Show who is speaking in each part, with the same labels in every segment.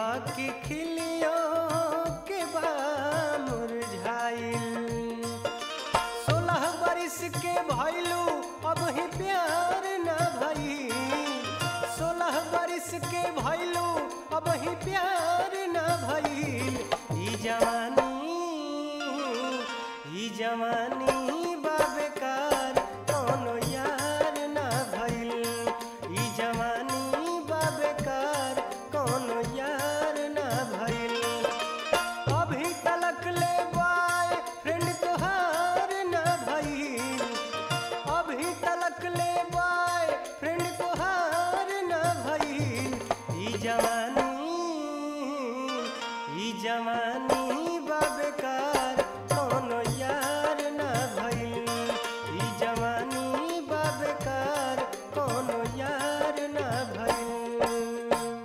Speaker 1: बाकी खिलियो के बा मुरझाइल सोलह बरिस के भइलू अब ही प्यार न भई सोलह बरिस के भइलू अब ही प्यार न भइल ई जवानी ई जवानी बाबेकार कोनो यार न भइल ई जवानी बाबेकार कोनो यार न भइल अभी तलक ले बाय फ्रेंड तोहार न भइल अभी तलक ले बाय फ्रेंड तोहार न भइल ई जवानी ई जवानी बाबेकार कोनो यार न भइल ई जवानी बाबेकार कोनो यार न भइल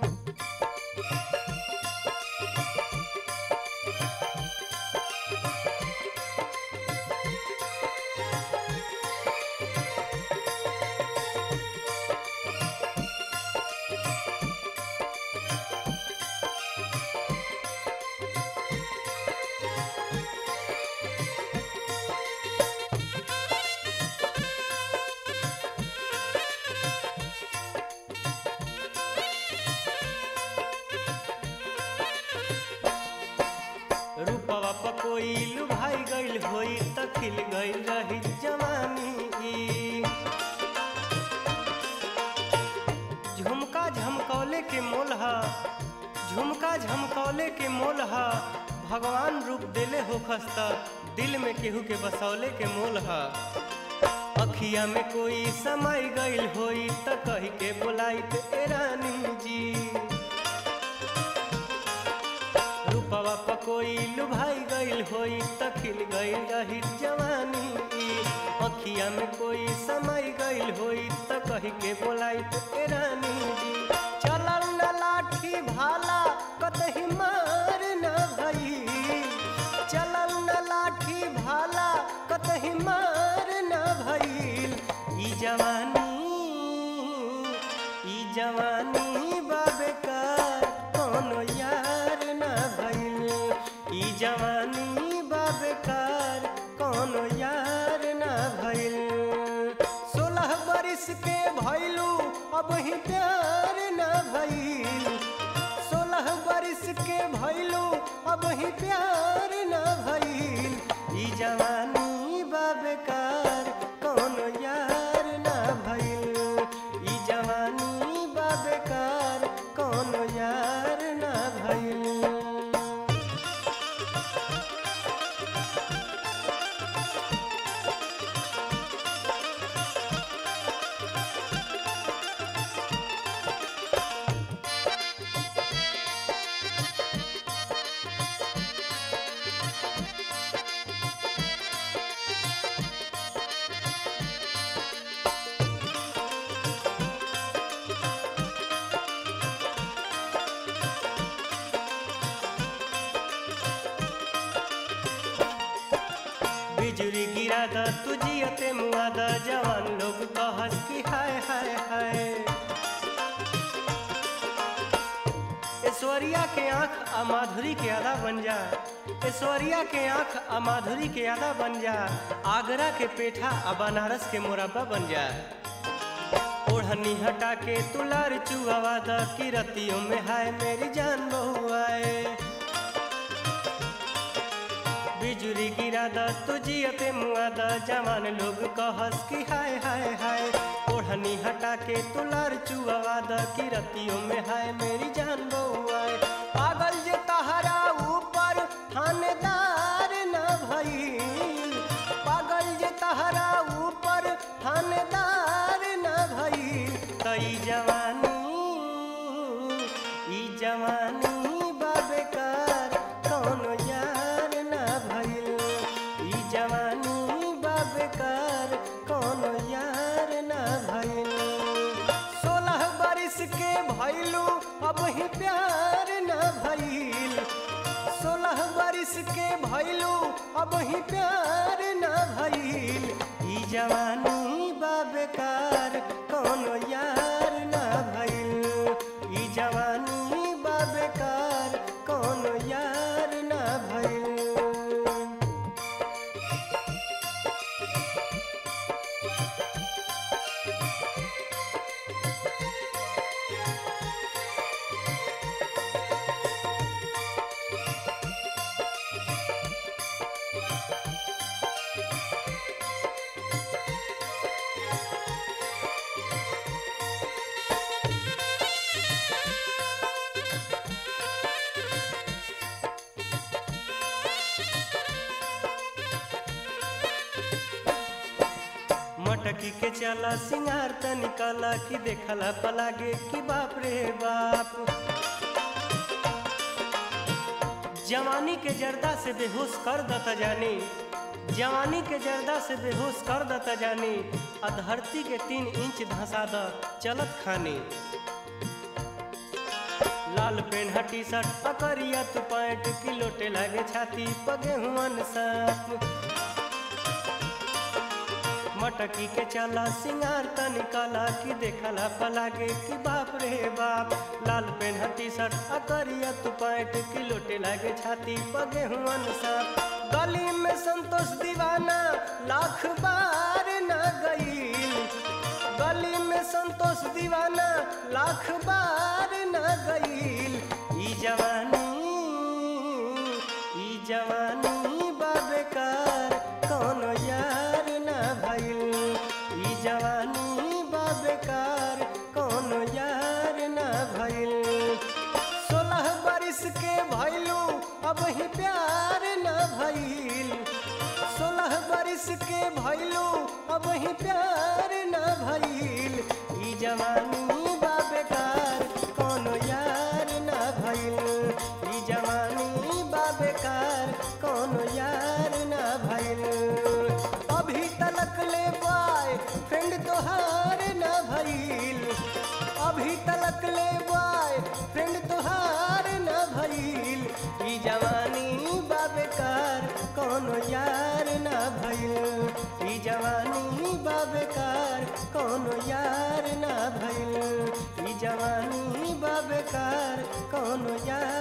Speaker 1: रूपवा पकोइल भाई गइल होई त खिल गइल रही जवानी ई। झुमका झमकौले के मोलहा झुमका झमकौले के मोलहा भगवान रूप देले हो खस्ता दिल में केहू के बसौले के मोलहा अखिया में कोई समय गइल होई त कही के बुलाइत ए रानी जी रूपवा पकोइल भाई गइल होई त खिल गइल रही जवानी ई। अखिया में कोई समय गइल होई त कही के बोलाई ए रानी जी चलल न लाठी भाला कतही मार न भई चलल न लाठी भाला कतही मार न भइल ई जवानी ई जवानी बाबेकार कोनो यार न भइल ई जवानी बाबेकार कोनो यार न भइल सोलह बरिस के भइलू अब ही प्यार न भइल सोलह बरिस के भइलू अब ही प्यार न भइल ई जवानी बाबेकार कोनो यार न भइल ई जवानी बाबेकार कोनो यार न भइल बिजुली गिरा द तुझियते मुआ द जवान लोग कहस की हाय हाय हाय ऐश्वर्या के आंख आ माधुरी के आधा बन जा ऐश्वर्या के आंख आ माधुरी के आधा बन जा आगरा के पेठा आ बनारस के मोरब्बा बन जा ओढ़नी हटा के तुलार चुआवा द किरतियों में हाय मेरी जान बहु आए बिजुली गिरा द तुझियते मुआ द जवान लोग कहस की हाय हाय हाय ओढ़नी हटा के तुलार चुआवा द किरतियों में हाय मेरी जान बउआए पागल जे तहरा ऊपर थानेदार न भइल पागल जे तहरा ऊपर थानेदार न भइल तई जवानी ई जवानी बाबेकार कौनो यार न भइल ई जवानी बाबेकार कौनो यार न भइल सोलह बरिस के भइलू अब ही प्यार न भइल सोलह बरिस के भइलू अब ही प्यार न भइल ई जवानी बाबेकार कोनो यार न भइल ई जवानी बाबेकार मटकी के चला सिंगार त निकला कि देखला पलागे कि बाप रे बाप जवानी के जर्दा से बेहोश कर दता जानी जवानी के जर्दा से बेहोश कर दता जानी आ धरती के तीन इंच धंसा द चलत खानी लाल पेन टी शर्ट पकड़िया तू पैंट किलोटे लागे छाती पगे हुअन साप मटकी के चला सिंगार त निकला कि देखला पलागे कि बाप रे बाप लाल पेन टी शर्ट अकरिया तू पैंट किलोटे लागे छाती पगे हुअन साप गली में संतोष दीवाना लाख बार न गईल गली में संतोष दीवाना लाख बार न गईल ई जवानी ई जवानी बाबेकार कौनो यार ना भइल ई जवानी बाबेकार कौनो यार ना भइल सोलह बरिस के भइलू अब ही प्यार न भइल सोलह बरिस के भइलू अब ही प्यार न भइल ई जवानी बाबेकार कोनो यार न भइल ई जवानी बाबेकार कोनो यार न भइल अभी तलक ले बाय फ्रेंड तोहार न भइल अभी तलक ले बाय फ्रेंड तोहार न भइल ई जवानी बाबेकार कोनो यार न भइल ई जवानी बाबेकार कोनो यार न भइल ई जवानी बाबेकार कोनो यार